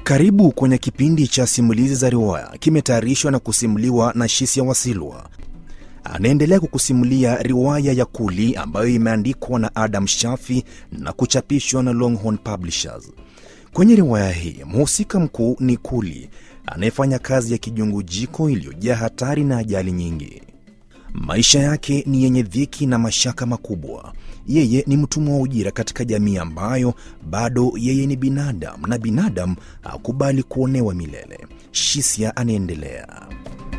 Karibu kwenye kipindi cha simulizi za riwaya, kimetayarishwa na kusimuliwa na Shisia Wasilwa. Anaendelea kukusimulia riwaya ya Kuli ambayo imeandikwa na Adam Shafi na kuchapishwa na Longhorn Publishers. Kwenye riwaya hii mhusika mkuu ni Kuli anayefanya kazi ya kijungujiko iliyojaa hatari na ajali nyingi. Maisha yake ni yenye dhiki na mashaka makubwa. Yeye ni mtumwa wa ujira katika jamii ambayo bado yeye ni binadamu na binadamu hakubali kuonewa milele. Shisia anaendelea.